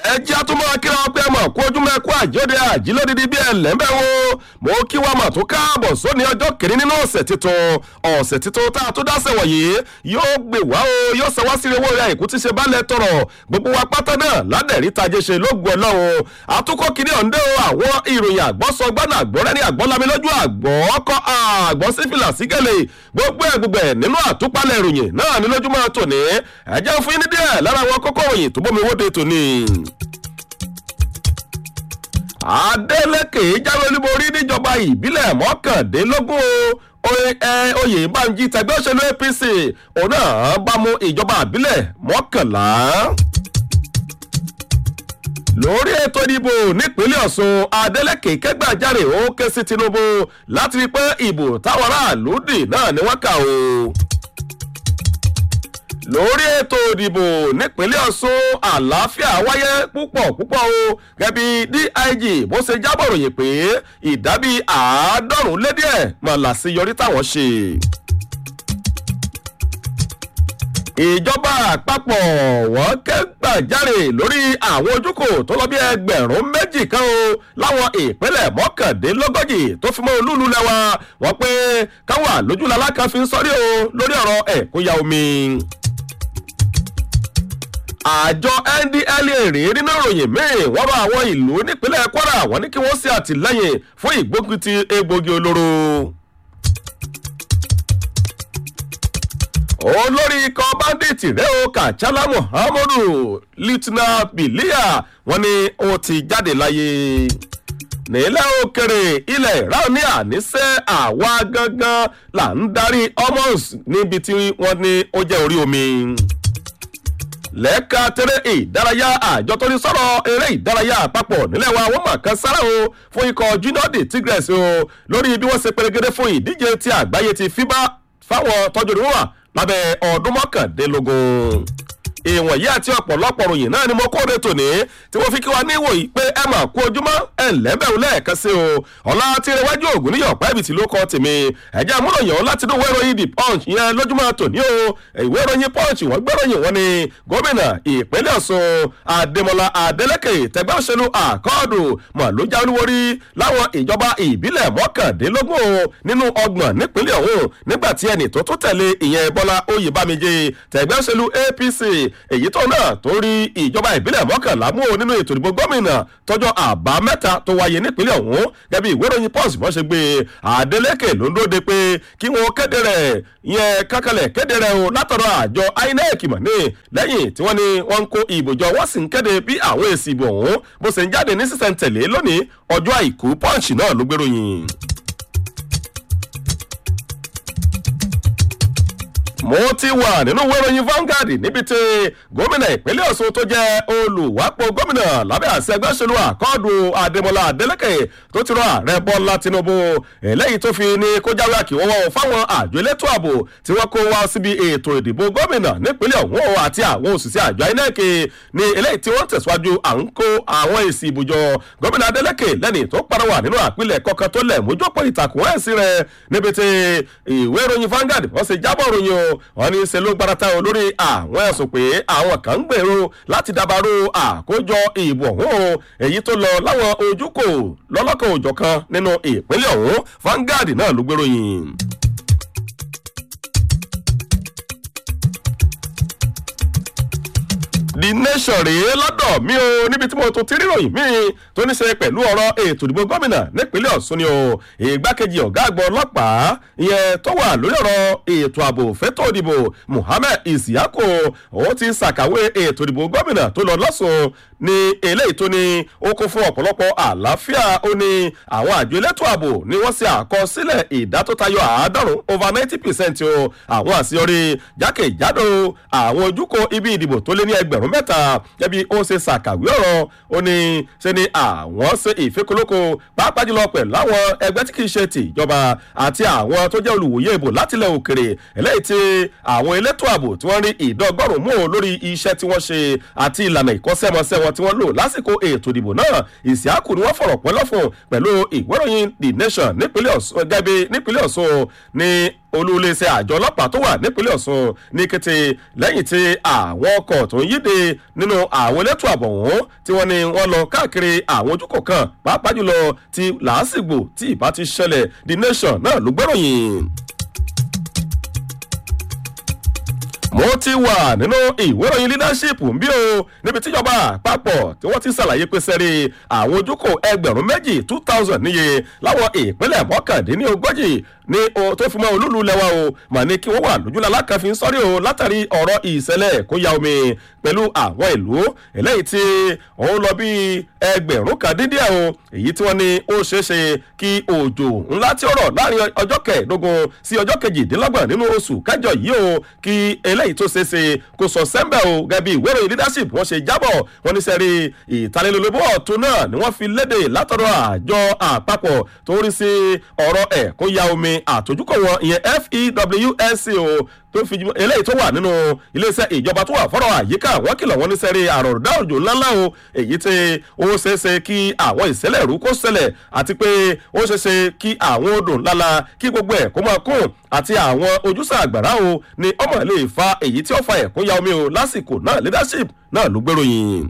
ẹjẹ́ àtúmọ̀ kíra ọpẹ́ mọ̀ kó ojú mẹ́kú àjọdẹ àjílódìdí bí ẹlẹ́mbẹ́ wo mo kí wa mọ̀ tó káàbọ̀ sóní ọjọ́ kìíní nínú ọ̀sẹ̀ tuntun ọ̀sẹ̀ tuntun tá a tó dáṣẹ̀ wọ̀nyí yóò gbé wá o yóò sọ wá sí owó rẹ̀ àìkú tí ṣe balẹ̀ tọrọ gbogbo wa pátá náà ládẹ̀rí tajé ṣe lógun ọlọ́run àtúkọ́ kìíní ọ̀ǹdẹ́ o àwọn ìròyìn àgbọ́sọ gbọ́nà àgbọ́rẹ́ni àgbọ́lami lójú àgbọ́ ọkọ̀ àgbọ́ sífìlà sígẹ̀lẹ̀ gbogbo ẹ̀ gbogbo ẹ̀ nínú àtúpalẹ̀ ìròyìn náà ní lójúmọ́ tòní ẹ̀jẹ̀ fún yín ní díẹ̀ lára àwọn kókó òyìn tó bómi wóde tòní. Adeleke jáwé olúborí níjọba ìbílẹ̀ mọ́kàndínlógún o oyè banji tẹgbẹ́ òṣèlú APC òun náà bá mú ìjọba ìbílẹ̀ mọ́kànlá lórí ètò ìdìbò nípínlẹ̀ ọ̀sùn adeleke kẹgbàjarè ó ké sí tinubu láti rí pé ìbò táwọn aráàlú dì náà ni wọ́n kà o lórí ètò ìdìbò nípínlẹ̀ ọ̀sùn àlàáfíà wáyé púpọ̀ púpọ̀ o gẹ́bí dig bó ṣe jábọ̀ ròyìn pé ìdábí àádọ́rùn-ún lé díẹ̀ mọ̀ làṣeyọrí táwọn ṣe ìjọba àpapọ̀ wọ́n kẹ́gbàjarè lórí àwọn ojúkò tó lọ bí ẹgbẹ̀rún méjì kan o láwọn ìpínlẹ̀ mọ́kàndínlógójì tó fi mọ́ olúlu lẹ́wà wọ́n pé káwọn àlójúlalá kan fi ń sọrí o lórí ọ̀rọ̀ ẹ̀kúnya omi àjọ ndlea rèé nínú ìròyìn míì wọ́n bá àwọn ìlú nípínlẹ̀ kwara wọ́n ní kí wọ́n ṣe àtìlẹ́yìn fún ìgbógunti egbògi olóró. olórí ikọ̀ bandit rẹ̀ o kàchálà muhammadu litna biliya wọ́n ní ó ti jáde láyé nílẹ̀ òkèrè ilẹ̀ iran ní àníṣe àwa gangan là ń darí homos níbi tí wọ́n ní ó jẹ́ orí omi lẹ́ka tẹ́rẹ́ ìdárayá àjọ tó ní sọ̀rọ̀ eré ìdárayá àpapọ̀ nílẹ̀ wa wọ́n mọ̀ kan sára o fún ikọ̀ junior de tigres o lórí bí wọ́n ṣe pèrègede fún ìdíje tí àgbáyé ti fíbá fáwọn tọ́jú ìrún wà lábẹ́ ọdún mọ́kàndínlógún ìwọ̀nyí àti ọ̀pọ̀lọpọ̀ ròyìn náà ni mo kóde tòní tí wọ́n fi kí wa níwò yìí pé ẹ mà kú ojúmọ́ ẹ lẹ́bẹ̀rún lẹ́ẹ̀kan sí o ọ̀la tí rẹwájú ògùn níyọ̀ pẹ́ẹ́bì tí ló kọ́ tèmi ẹ̀jẹ̀ amúròyìn láti inú ìwé ìròyìn the punch yẹn lójúmọ́ tòní o ìwé ìròyìn punch wọ́n gbé ròyìn wọn ni gómìnà ìpínlẹ̀ ọ̀ṣun adémọlá adélèké tẹgbẹ́ òṣèlú àkọọ́dù mọ̀ ló já olúworí láwọn ìjọba ìbílẹ̀ mọ́kàndínlógún nínú ọgbọ̀n nípínlẹ̀ ọ̀hún nígbà tí ẹnì tó tún tẹ̀lé ìyẹn bọ́lá oyèbámijé tẹgbẹ́ òṣèlú apc èyí tó náà tó rí ìjọba ìbílẹ̀ mọ́kànlá mú o nínú ètò ìdìbò gómìnà tọjọ́ àbámẹ́ta tó wáyé nípínlẹ̀ ọ̀hún gẹ́bí ìwé ìròyìn pọ́s bọ́ ṣe gbé adeleke ló ń dóde pé kí wọ́n kéde rẹ̀ yẹn kákalẹ̀ kéde rẹ̀ o látọ̀rọ̀ àjọ inec mọ̀ ní lẹ́yìn tí wọ́n ní wọ́n ń kó ìbò jọ wọ́n sì ń kéde bí àwọn èsì ìbò ọ̀hún bó ṣe ń jáde ní sísẹ̀ntẹ̀lé lónìí ọjọ́ àìkú pọ́ǹsì náà ló gbéròyìn. mo ti wà nínú wẹ́rọ̀yìn Vanguard níbi tí gómìnà ìpínlẹ̀ Ọ̀ṣun tó jẹ́ olùwápò gómìnà lábẹ́ àṣẹ ẹgbẹ́ òṣèlú àkọọ́dù Adémọlá Adélèké tó ti rọ ààrẹ Bọ́lá Tinubu eléyìí tó fi ní kó jáwé àkìwọ́wọ́ fáwọn àjọ elétò ààbò tí wọ́n kó wá síbi ètò ìdìbò gómìnà nípínlẹ̀ ọ̀hún àti àwọn òṣìṣẹ́ àjọ INEC ní eléyìí tí wọ́n tẹ̀síwájú à ń kó àwọn èsì ìbùjọ gómìnà Adélèké lẹ́ni tó parawà nínú àpilẹ̀ kọ̀ọ̀kan tó lẹ̀ mójópọ̀ ìtàkùn ẹ̀sìn rẹ̀ níbi tí ìwé ìròyìn Vanguard wọ́n ṣe jábọ̀ ròyìn o wọ́n ní ṣe ló gbárata o lórí àwọn ẹ̀sùn pé àwọn kan ń gbèrò láti dabarú àkójọ ìbò ọ̀hún o èyí tó lọ láwọn ojúkò lọ́lọ́kan òjọ̀kan nínú ìpínlẹ̀ ọ̀hún Vanguard náà ló gbèròyìn. the nation rèé lọ́dọ̀ mi o níbi tí mo tún ti ríròyìn mi tó ní ṣe pẹ̀lú ọ̀rọ̀ ètò ìdìbò gómìnà nípínlẹ̀ ọ̀ṣun ni o ìgbákejì ọ̀gá àgbọ̀ ọlọ́pàá ìyẹn tó wà lórí ọ̀rọ̀ ètò ààbò fẹ́tò ìdìbò muhammed isiako ó ti ṣàkàwé ètò ìdìbò gómìnà tó lọ lọ́sùn ní eléyìí tó ní ó kún fún ọ̀pọ̀lọpọ̀ àlàáfíà ó ní àwọn àjọ elétò ààbò ni wọ́n ṣe àkọsílẹ̀ ìdá tó tayọ àádọ́rùn over ninety percent o àwọn àṣeyọrí jákèjádò àwọn ojúkò ibi ìdìbò tó lé ní ẹgbẹ̀rún mẹ́ta gẹ́bí ó ṣe ṣàkàwé ọ̀rọ̀ ó ní ṣe ni àwọn ṣe ìfikùnlóko pàápàá jùlọ pẹ̀lú àwọn ẹgbẹ́ tí kì í ṣe tìjọba àti àwọn tó jẹ́ olùwòye ìbò látilẹ̀ òkèrè eléyìí tí àwọn elétò ààbò tí wọ́n rí ìdọ́gọ́rùn mú lórí iṣẹ́ tí wọ́n ṣe àti ìlànà ìkọ́ṣẹ́mọṣẹ́ wọn tí wọ́n lò lásìkò ètò ìdìbò náà ìsíákù ni wọ́n fọ̀rọ̀ pẹ́lọ́ fún pẹ̀lú ìwéròyìn the nation nípínlẹ̀ ọ̀ṣun gẹ́bí nípínlẹ̀ ọ̀ṣun ní olúléeṣẹ́ àjọ ọlọ́pàá tó wà nípínlẹ̀ ọ̀sùn ní kété lẹ́yìn tí àwọn ọkọ̀ tó ń yíde nínú àwọn elétò ààbò ọ̀hún tí wọ́n ní wọ́n lọ káàkiri àwọn ojúkò kan pàápàá jùlọ ti làásìgbò tí ìbá ti ṣẹlẹ̀ the nation náà ló gbẹ́ròyìn. mo ti wà nínú ìwé ìròyìn leadership ń bí o níbi tíjọba àpapọ̀ tí wọ́n ti ṣàlàyé pé sẹ́rí àwọn ojúkò ẹgbẹ̀rún méjì two thousand níye láwọn ìpínlẹ̀ mọ́kàndínlógójì ní o tó fi mọ́ olúlu lẹ́wà o mà ní kí wọ́n wà lójúlá lákàfin sọ́rí o látàrí ọ̀rọ̀ ìṣẹ̀lẹ̀ kó ya omi pẹ̀lú àwọn ìlú eléyìí tí òun lọ bí ẹgbẹ̀rún kan dín díẹ̀ o èyí tí wọ́n ní ó ṣeé ṣe kí òjò ńlá tí ó rọ̀ láàrin ọjọ́ kẹẹ̀ẹ́dógún sí ọjọ́ kejìdínlọ́gbọ̀n nínú oṣù kẹjọ yìí o kí eléyìí tó ṣeé ṣe kó sọ sẹ́ńbẹ̀ o gẹ́bí ìwé ìròyìn leadership wọ́n ṣe jábọ̀ wọ́n ní sẹ́rí ìtalélólobó ọ̀tún náà ni wọ́n fi léde látọ̀dọ̀ àjọ àpapọ̀ tó ń rí sí ọ̀rọ̀ ẹ̀ kó ya omi àtòjúkọ̀ wọn ìyẹn fewsc o tó fi eléyìí tó wà nínú iléeṣẹ́ ìjọba tó wà fọ́rọ̀ àyíká wọ́n kìlọ̀ wọ́n ní sẹ́rí àròdá òjò ńláńlá o èyí tí ó ṣeéṣe kí àwọn ìṣẹ̀lẹ̀ rú kó ṣẹlẹ̀ àti pé ó ṣeéṣe kí àwọn odò ńláńlá kí gbogbo ẹ̀ kó máa kún àti àwọn ojúṣe àgbàrá o ni ọmọ lè fa èyí tí ó fa ẹ̀kún ya omi o lásìkò náà leadership náà ló gbèròyìn.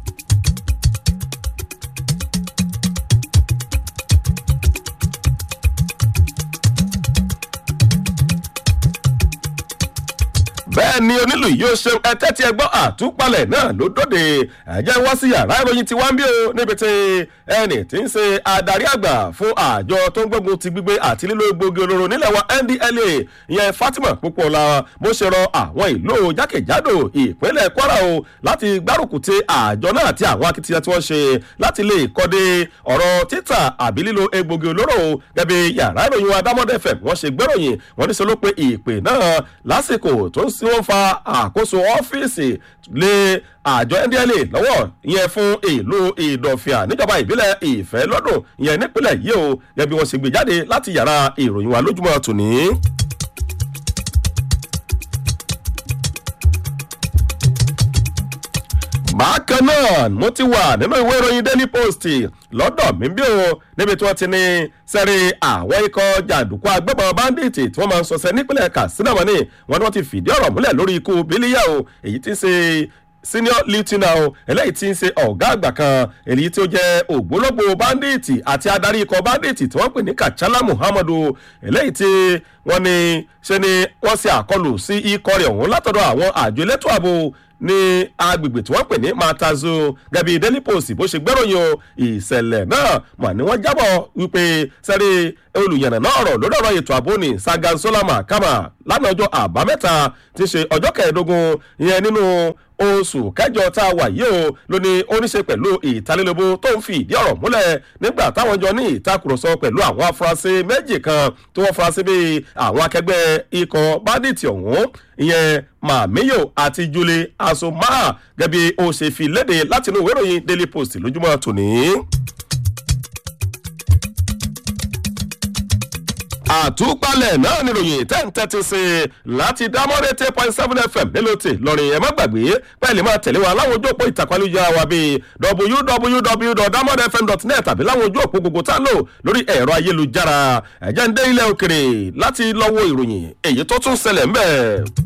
bẹ́ẹ̀ ni onílù yóò ṣe ẹtẹ́ tí ẹ gbọ́ àtúpalẹ̀ náà ló dóde ẹ̀jẹ̀ wá sí yàrá ìròyìn tí wá ń bí o níbi tí ẹnì tí ń ṣe adarí àgbà fún àjọ tó ń gbógun ti gbígbé àti lílo egbògi olóró nílẹ̀ wa ndla ìyẹn fatima púpọ̀lá bó ṣe rọ àwọn ìlú jákèjádò ìpínlẹ̀ kwara o láti gbárùkù ti àjọ náà àti àwọn akitiyan tí wọ́n ṣe láti lè kọ́dé ọ̀rọ̀ títà àbí lílo egbògi olóró gẹ́gẹ́ yàrá ìròyìn wa dámọ́dé fm wọ́n ṣe gbẹ́ròyìn wọ́n ní sọ ló pe ìpè náà lásìkò tó ń tí wọ́n fa àkóso ọ́fíìsì lé àjọ ndla lọ́wọ́ yẹn fún ìlú ìdọ̀fìà níjọba ìbílẹ̀ ìfẹ́ lọ́dún yẹn nípínlẹ̀ yìí o gẹ́gẹ́ bí wọ́n ṣe gbé jáde láti yàrá ìròyìn wa lójúmọ́ tòní. bákan náà mo ti wà nínú ìwé ìròyìn daily post lọ́dọ̀ mi bí o níbi tí wọ́n ti ní sẹ́rí àwọn ikọ̀ jàǹdùkú agbébọn báńdíìtì tí wọ́n máa ń sọsẹ́ nípínlẹ̀ katsina mọ́ni wọ́n ní wọ́n ti fìdí ọ̀rọ̀ múlẹ̀ lórí ikú bílíyà o èyí tí ń ṣe senior lieutenant o eléyìí tí ń ṣe ọ̀gá àgbà kan èyí tí ó jẹ́ ògbólógbò báńdíìtì àti adarí ikọ̀ báńdíìtì tí wọ́n pè ní kachala muhammadu eléyìí tí wọ́n ní ṣe ni wọ́n ṣe àkọlù sí ikọ̀ rẹ̀ ọ̀hún látọ̀dọ̀ àwọn àjọ elétò ààbò ní agbègbè tí wọ́n pè ní matazo gẹ̀bí daily post bó ṣe gbẹ́ròyìn o ìṣẹ̀lẹ̀ náà mà ní wọ́n jábọ̀ wípé sẹ́rí olùyànnà náà rọ̀ lórí ọ̀rọ̀ ètò ààbò ní sagan solama kama lánàá ọjọ́ àbámẹ́ta ti ṣe ọjọ́ kẹẹ̀ẹ́dógún ìyẹn nínú oṣù kẹjọ tá a wà yìí o ló ní ó ní ṣe pẹ̀lú ìtalélóbó tó ń fi ìdí ọ̀rọ̀ múlẹ̀ nígbà táwọn jọ ní ìtakùrọ̀sọ pẹ̀lú àwọn afurasí méjì kan tí wọ́n furasí bíi àwọn akẹgbẹ́ ikọ̀ bandit ọ̀hún ìyẹn màmíyò àti julie asoma gẹ́gẹ́ bí ó ṣe fi léde látinú ìwé ìròyìn daily post lójúmọ́ tòní. àtúpalẹ̀ náà níròyìn ten thirty sí i láti dámọ́rẹ́ ten point seven fm nílòtì lọ́rin ẹ̀ má gbàgbé pẹ́ẹ́lí máa tẹ̀lé wa láwọn ojú òpó ìtàkùn ayélujára wa bíi www.damodfm.net tàbí láwọn ojú òpó gbogbo tá a lò lórí ẹ̀rọ ayélujára ẹ̀jẹ̀ ń dé ilẹ̀ òkèrè láti lọ́wọ́ ìròyìn èyí tó tún ṣẹlẹ̀ ń bẹ̀.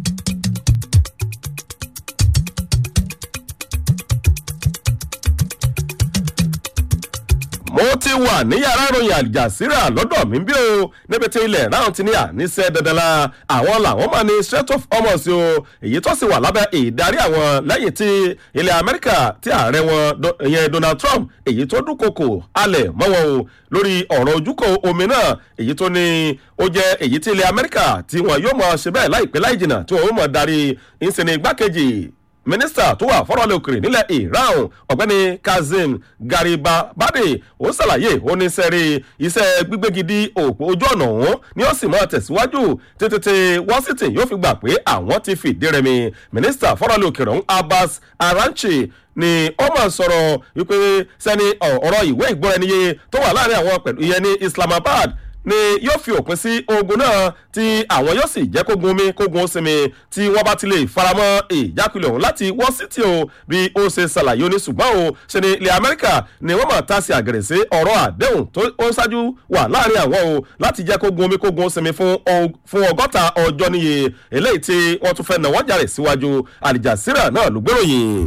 mo ti wà ní yàrá ìròyìn àjàsíra lọ́dọ̀ mi bí o níbi tí ilẹ̀ náà ti ní àníṣe dandan la àwọn làwọn máa ní straight of homos o èyí tó sì wà lábẹ́ ìdarí àwọn lẹ́yìn tí ilẹ̀ amẹ́ríkà tí ààrẹ wọn ìyẹn donald trump èyí tó dúnkokò alẹ̀ mọ́ wọn o lórí ọ̀rọ̀ ojúkò omi náà èyí tó ní ó jẹ́ èyí tí ilẹ̀ amẹ́ríkà tí wọn yóò mọ̀ ṣe bẹ́ẹ̀ láìpẹ́ láì jìnnà tí wọn ó mọ̀ darí ìsìn igbákejì mínísítà tó wà fọ́rọ̀lẹ́ òkèrè nílẹ̀ iran ọ̀gbẹ́ni kazim garibabade ó ṣàlàyé ó ní sẹ́rí iṣẹ́ gbígbégidí òpó ojú ọ̀nà ọ̀hún ni ó sì máa tẹ̀síwájú tètè washington yóò fi gbà pé àwọn ti fìdí rẹmi mínísítà fọ́rọ̀lẹ́ òkèrè ọ̀hún abbas aranchi ni ó máa sọ̀rọ̀ wípé sẹ́ni ọ̀rọ̀ ìwé ìgbọ́ra ẹniyé tó wà láàrin àwọn pẹ̀lú ìyẹn ní islamabad ni yóò fi òpin sí ogun náà tí àwọn yóò sì jẹ́ kógun omi kógun ó sinmi tí wọ́n bá ti lè faramọ́ ìjákulẹ̀ ọ̀hún láti wọ́n sí tí o bí ó ṣe ṣàlàyé oní ṣùgbọ́n o ṣe ni ilẹ̀ amẹ́ríkà ni wọ́n mọ̀ tá sí àgẹ̀rẹ̀ sí ọ̀rọ̀ àdéhùn tó ó ṣáájú wà láàrin àwọn o láti jẹ́ kógun omi kógun ó sinmi fún ọgọ́ta ọjọ́ níye eléyìí tí wọ́n tún fẹ́ nà wọ́n jàre síwájú àlìjàsíra náà ló gbèròyìn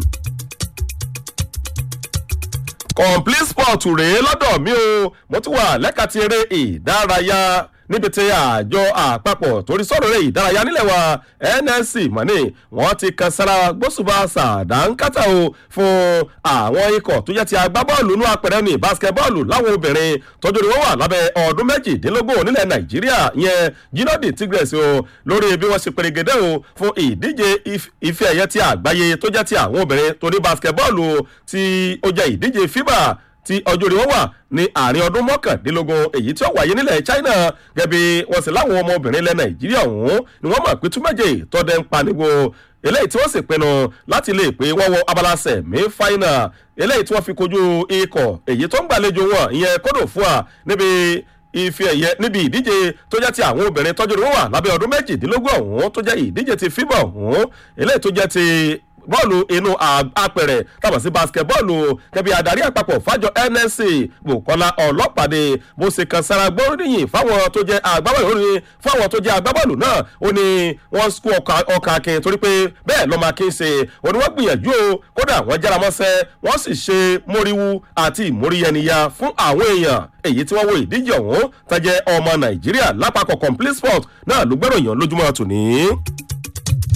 complete sport rèé lọ́dọ̀ mi o mo tún wà lẹ́ka ti eré ìdárayá níbi tí àjọ àpapọ̀ torí sọ̀rọ̀ eré ìdárayá nílẹ̀ wa nsc mọ̀nì wọ́n ti kan sára gbósùbà sàdánkátà o fún àwọn ikọ̀ tó jẹ́ ti agbábọ́ọ̀lù inú apẹ̀rẹ̀ ní basketbọ́ọ̀lù láwọn obìnrin tọ́jú ni wọ́n wà lábẹ́ ọdún méjìdínlógún nílẹ̀ nàìjíríà yẹn ginodi tigres o lórí bí wọ́n ṣe perégedé o fún ìdíje ife ẹ̀yẹ ti àgbáyé tó jẹ́ ti àwọn obìnrin torí basketbọ́ọ̀lù tí ó jẹ́ ìdíje fiba tí ọjọ́ orí wọn wà ní àárín ọdún mọ́kàndínlógún èyí tí ó wáyé nílẹ̀ china gẹ́bí wọ́n sì láwọn ọmọbìnrin ilẹ̀ nàìjíríà ọ̀hún ni wọ́n mọ̀ pé túmẹ̀jẹ̀ tọ́dẹ̀ ń paniwo eléyìí tí wọ́n sì pinnu láti lè pé wọ́n wọ abala sẹ̀mí fáínà eléyìí tí wọ́n fi kojú ikọ̀ èyí tó ń gbàlejò wọn ìyẹn kódò fún wa níbi ife ẹ̀yẹ níbi ìdíje tó jẹ́ ti àwọn obìnrin tọ́jú ni wọ́n wà lábẹ́ ọdún méjìdínlógún ọ̀hún tó jẹ́ ìdíje ti fíbọ̀ ọ̀hún eléyìí tó jẹ́ ti bọ́ọ̀lù inú apẹ̀rẹ̀ tàbí sí basketbọ́ọ̀lù kẹbi adarí àpapọ̀ fájọ nsc bukola ọlọ́pàdé bó ṣe kan sára gbóríyìn fáwọn tó jẹ́ agbábọ́ọ̀lù ní fáwọn tó jẹ́ agbábọ́ọ̀lù náà ó ní wọ́n kú ọkà akin torí pé bẹ́ẹ̀ lọ́mọ akin ṣe ó ní wọ́n gbìyànjú o kódà wọ́n jára mọ́sẹ́ wọ́n sì ṣe móríwú àti ìmóríyẹniyà fún àwọn èèyàn èyí tí wọ́n wo ìdíje ọ̀hún tẹ́jẹ́ ọmọ nàìjíríà lápapọ̀ complete sport náà ló gbẹ́ròyìn lójúmọ́ tòní.